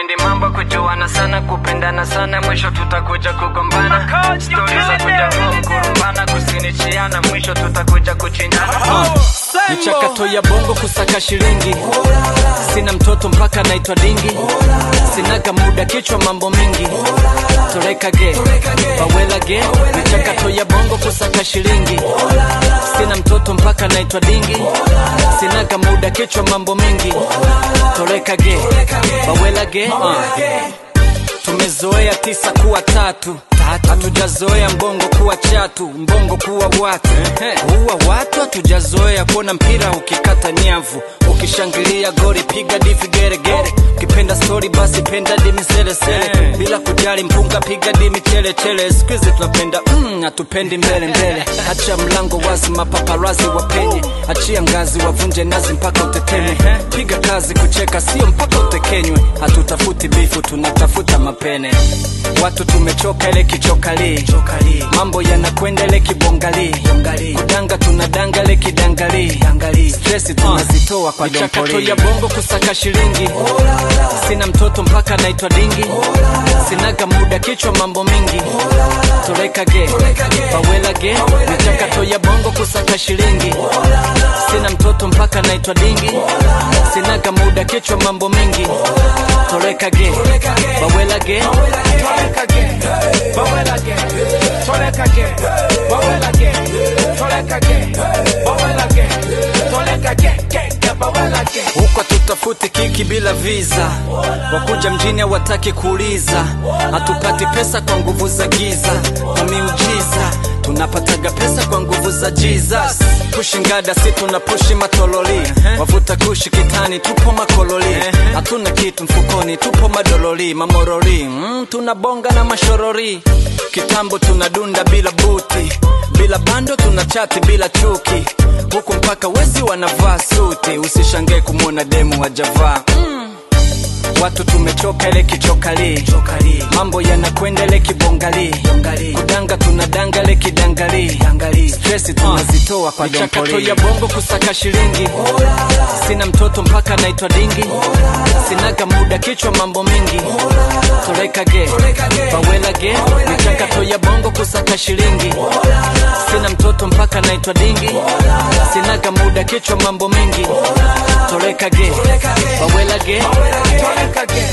hatupendi mambo kujuana sana kupendana sana mwisho tutakuja kugombana stori za kuja home kurumbana kusinichiana mwisho tutakuja kuchinjana michakato ya bongo kusaka shilingi sina mtoto mpaka naitwa dingi sinaga muda kichwa mambo mingi torekage bawelage michakato ya bongo kusaka shilingi sina mtoto mpaka naitwa dingi sinaga muda kichwa mambo mingi torekage bawelage uh. tumezoea tisa kuwa tatu hatujazoea mbongo kuwa chatu mbongo kuwa watu kuwa watu hatujazoea kuona mpira ukikata nyavu ukishangilia gori piga divi geregere ukipenda stori basi penda dimi selesele bila kujali mpunga piga dimi chelechere skuizi tunapenda mm, hatupendi mbele mbele hacha mlango wazi mapaparazi wapenye achia ngazi wavunje nazi mpaka uteteme piga kazi kucheka sio mpaka utekenywe hatutafuti bifu tunatafuta mapene watu tumechoka ile kichokali mambo yanakwenda ile kibongali kudanga tunadanga ile kidangali stresi tunazitoa kwa michakato ya bongo kusaka shilingi sina mtoto mpaka naitwa dingi sinaga muda kichwa mambo mingi torekage bawelage michakato ya bongo kusaka shilingi sina mtoto mpaka naitwa dingi sinaga muda kichwa mambo mingi torekage bawelage huko tutafuti kiki bila visa wakuja mjini hawataki kuuliza hatupati pesa kwa nguvu za giza kwa miujiza tunapataga pesa kwa nguvu za jesus pushi ngada si tuna pushi matololi wavuta kushi kitani tupo makololi hatuna kitu mfukoni tupo madololi mamorori mm, tunabonga na mashorori kitambo tunadunda bila buti bila bando tuna chati bila chuki huku mpaka wezi wanavaa suti usishangae kumwona demu wajavaa mm. watu tumechoka ile kichokali mambo yanakwenda ile kibongali kudanga tunadanga ile kidangali stresi tunazitoa kwa michakato ya bongo kusaka shilingi sina mtoto mpaka naitwa dingi sinaga muda kichwa mambo mingi torekage bawelage michakato ya bongo kusaka shilingi sina mtoto mpaka naitwa dingi sinaga muda kichwa mambo mingi torekage bawelage